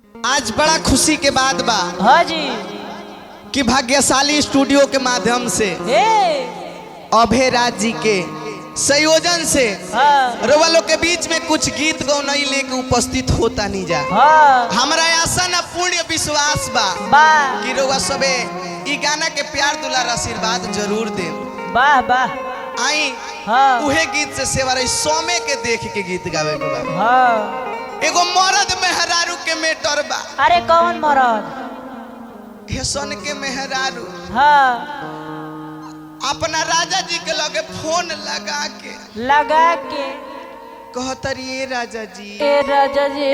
आज बड़ा खुशी के बात बा हाँ जी कि भाग्यशाली स्टूडियो के माध्यम से हे अभय राज जी के संयोजन से हाँ रउआ लोग के बीच में कुछ गीत गौनई लेके उपस्थित होता नहीं जा हाँ हमारा आशा न पूर्ण विश्वास बा वाह कि रउआ सबे ई गाना के प्यार दुलार आशीर्वाद जरूर दे वाह वाह आई हाँ उहे गीत से सेवा रही सोमे के देख के गीत गावे के बा हाँ एगो मर्द मेहरारू के मेटर बा अरे कौन मरद हेसन के मेहरारू हाँ अपना राजा जी के लगे फोन लगा के लगा के कहतरी "ए राजा जी ए राजा जी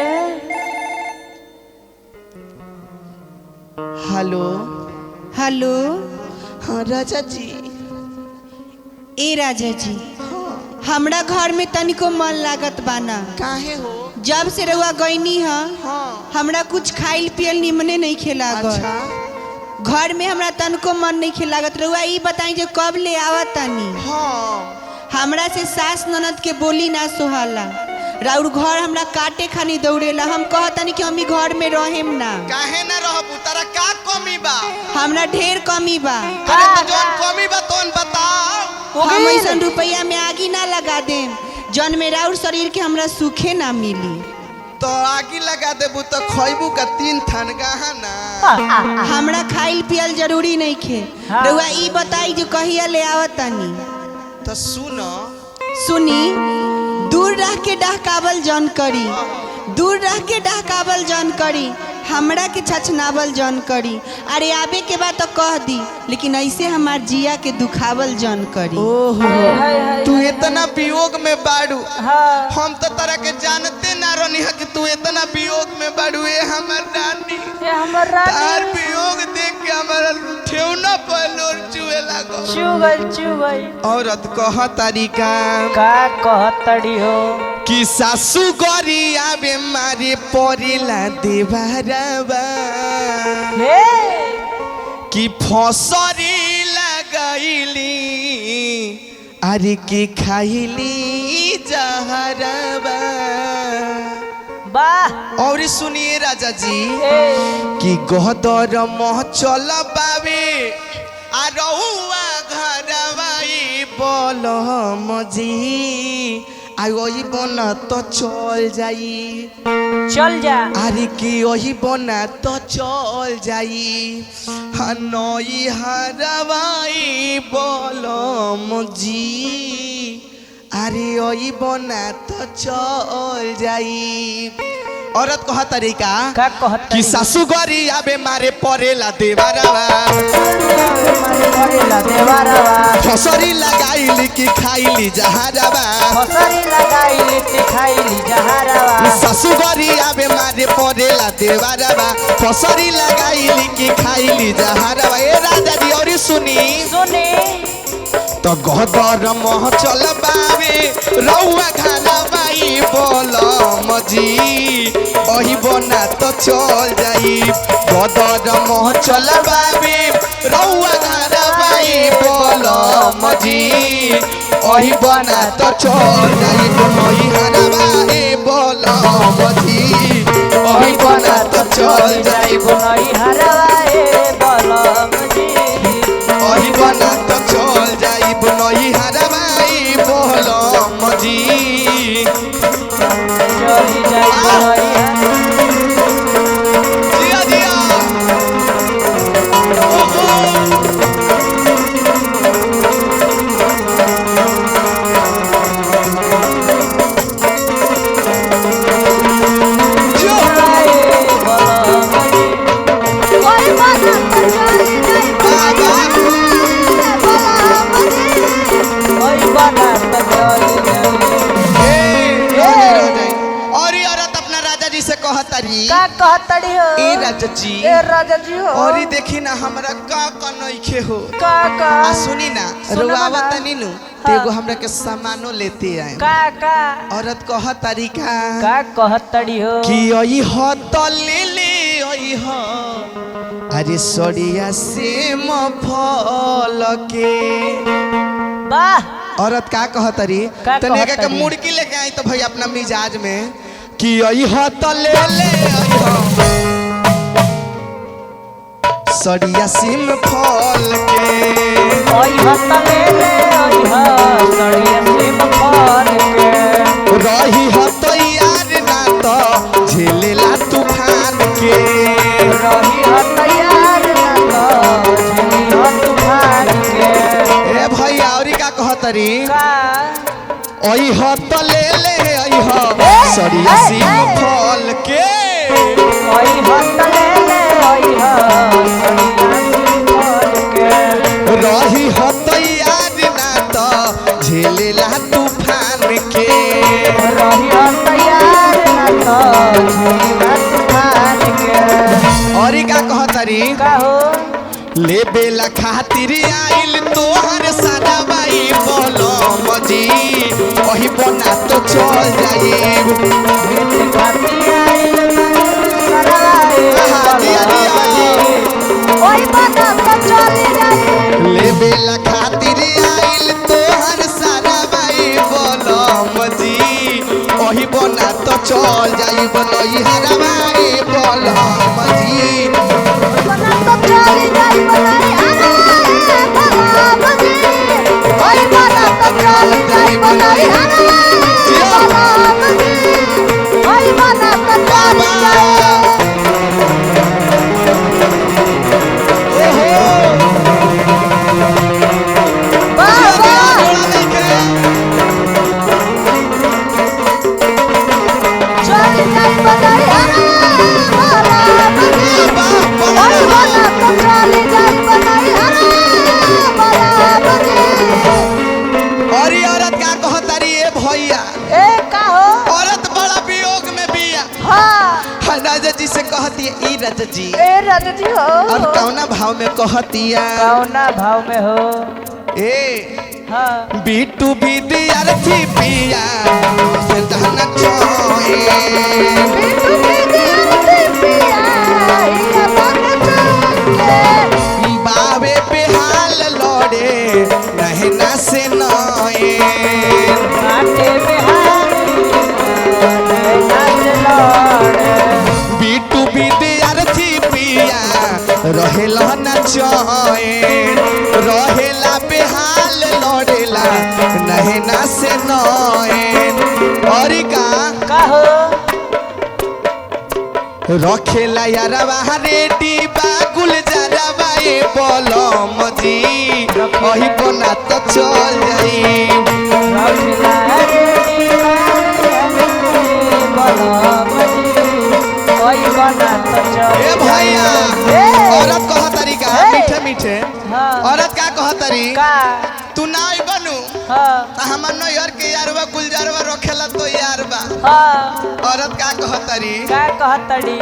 हेलो हेलो हाँ राजा जी ए राजा जी हमरा घर में तनिको मन लागत बाना काहे हो जब से रउआ गईनी ह हाँ हमरा कुछ खाइल पियल निमने नहीं खेला अच्छा घर में हमरा तनिको मन नहीं खेलागत रउआ ई बताई जो कब ले आवत तनी हाँ हमरा से सास ननद के बोली ना सोहाला राउर घर हमरा काटे खानी दौड़ेला हम कहतनी कि हम ई घर में रहेम ना काहे ना रहबू तारा का कमी बा हमरा ढेर कमी बा अरे तो जौन कमी बा तोन बताओ हम ऐसन रुपया में आगी ना लगा देम जौन में राउर शरीर के हमरा सुखे ना मिली तो आगी लगा देबू तो खैबू का तीन थान गहना हमरा खाइल पियल जरूरी नहीं खे हाँ। रउआ ई बताई जो कहिया ले आवत तनी तो सुन सुनी दूर रह के डहकावल जौन करी दूर रह के डहकावल जौन करी हमरा के छछनावल जौन करी अरे आवे के बाद तो कह दी लेकिन ऐसे हमार जिया के दुखावल जौन करी हाय, हाय, हाय, तू इतना वियोग में बाड़ू हाँ हम तो तरह के जानते ना रहनी है कि तू इतना वियोग में बाड़ू ए हमर रानी ये हमर तार रानी वियोग देख के हमारा ठेवना पर लोर चुए लागो चुगल चुगल औरत कह तरीका का कहतड़ी हो कि सासू गरी आवे मारे परिला देवारबा हे कि फसरी लगाइली अरे कि खाइली जहरबा वाह और सुनिए राजा जी हे कि गहदर मह चल बावे आ रहुआ घरवाई बोल मजी आ वही बना तो चल जाई चल जा अरे कि वही बना तो चल जाई हनई हरवाई बोल मजी अरे वही बना तो चल जाई औरत कह तरीका का कि कहतड़ी सासू गरी आबे मारे परेला देवारवा मारे करेला देवारवा फसरी लगाइली कि खाइली जहारवा फसरी लगाई लिट्टी खाइली जहारवा सासू गरी आबे मारे परेला देवारवा फसरी लगाइली कि खाइली जहारवा ए राजा जी और सुनी सुनी तो गदर मह चल बावे रउआ खाना बाई बोल मजी ओही बना तो चल जाई गदर मह चल बावे रउआ खाना बाई बोल मजी ओही बना तो चल जाई ओही खाना बाई बोल मजी ओही बना तो चल जाई बुनई हरवाए बलम जी ओही बना तो चल जाई नई हरबाई बोल मजी चली जाई बुनई जिया जिया ओहो जो हरवाए बलम जी ओई बना तो चली जाई और ये औरत अपना राजा जी से कहतरी का कहतड़ी हो ए राजा जी ए राजा जी हो और ये देखी ना हमरा का का नइखे हो का का आ सुनी ना सुनबा रुआवा ना। तनी नु हाँ। एगो हमरा के सामानो लेते आए का का औरत कह तरीका का कहतड़ी हो कि ओई ह त ले ले ओई ह अरे सड़िया से म फल के वाह औरत का कहतरी का तने के कहतरी? मुड़की लेके आई तो भाई अपना मिजाज में कि ओई ह त ले ले ओई ह सड़िया सिम फल के ओई हत ले ले ओई ह सड़िया सिम फल के रही हो तैयार ना तो झेलेला तूफान के रही ह तैयार ना तो झेली ह तूफान के ए भैया औरी का कहतरी का ओई हो तो ले ले आई हो सड़िया सिम फल के ओई हत ले ले ओई ह सड़िया सिम फल के रही हो तैयार ना तो झेलेला तूफान के रही ह तैयार ना तो झेली ह तूफान के औरी का कहतरी का हो ले बेला खातिर आइल तोहर सादा बाई बोलो मजी वही बना तो चल जाई भेट खाती आई सराय आहा, दिया, दिया। ओई बना तो चली जाई ले बेला खातिर आइल तोहर सादा बाई बोलो मजी वही बना तो चल जाई बनई हरवाई बोलो मजी बना तो चली जाई बनाई हनवाए भला बजी ओई बना तो चली जाई बनाई हनवाए भला बजी ओई बना तो चली जाई बाबा चली जाई बनाई हनवाए भला बजी ओई बना तो चली जाई बनाई हनवाए भला बजी अरे औरत का कहतारी ए भैया ए का हो औरत बड़ा वियोग में बिया हाँ हाँ, राजा जी से कहती है ई राजा जी ए रज जी हो और कौना भाव में कहतिया कौना भाव में हो ए हाँ बीटू विद्यार्थी पिया से दहना चोए बिट्टू के दिल से पिया ये मन चले बावे पे हाल लड़े नहना से नए काटे बिहारी नाच लड़े बीटू विद्यार्थी पिया रहेला न चैन रहेला बेहाल लड़ेला नहना से नैन और का का हो रखेला यारवा रेडी बागुल जरवा ए बलम जी अही बना तो चल जाई रखला रे बड़ा बजी कोई बना तो चले ए भैया ए। औरत कह तरीका ए। मीठे मीठे हाँ औरत का कह तरी का तू ना आई बनू हाँ त हमर नैहर के यारवा गुलजारवा रखेला तो यार बा हाँ औरत का कह तरी का कहतड़ी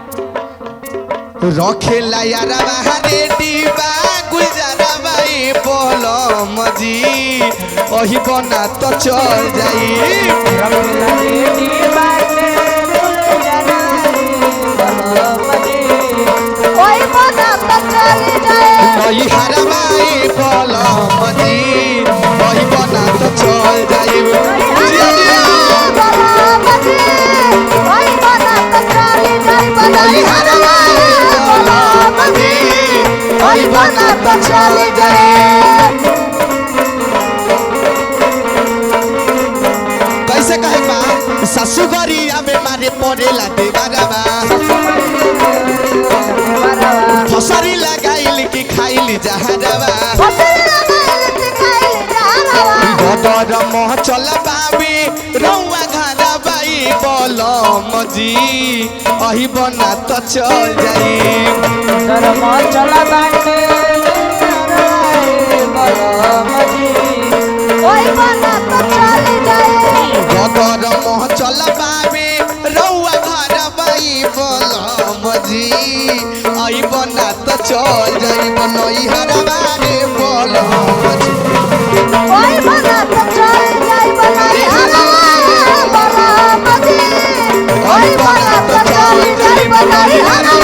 रखेला यारवा रेडी बा गुलजारवा ए बलम जी अही बना तो चल जाई रखला रेडी बाटे फूल जनाई बड़ा बजी कोई बना तो चली जाए नई हरवाई बलम जी अही बना तो चल जाई जिया जिया नई हरवाई बलम जी अही बना तो चल जाई कैसे कहे बा ससुगरिया में मारे पड़ेला देवरवा फसरी लगाइल कि खाइल जहरवा गदर मोह चल बाबी रौआ घरा बाई बलम जी अही बना तो चल जाई गदर मोह चल बाबी रौआ घरा बाई बलम जी अही बना तो चल जाई बनई हरा बारे बलम जी अही बना तो चल जाई बनई हरा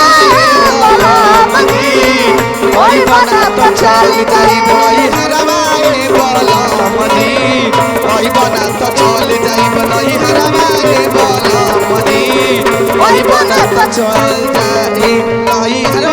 अही बना तो चल जाई बनई हरा बारे बलम जी अही बना तो चल जाई बनई हरा बारे बलम जी अही बना तो चल जाई नई हरा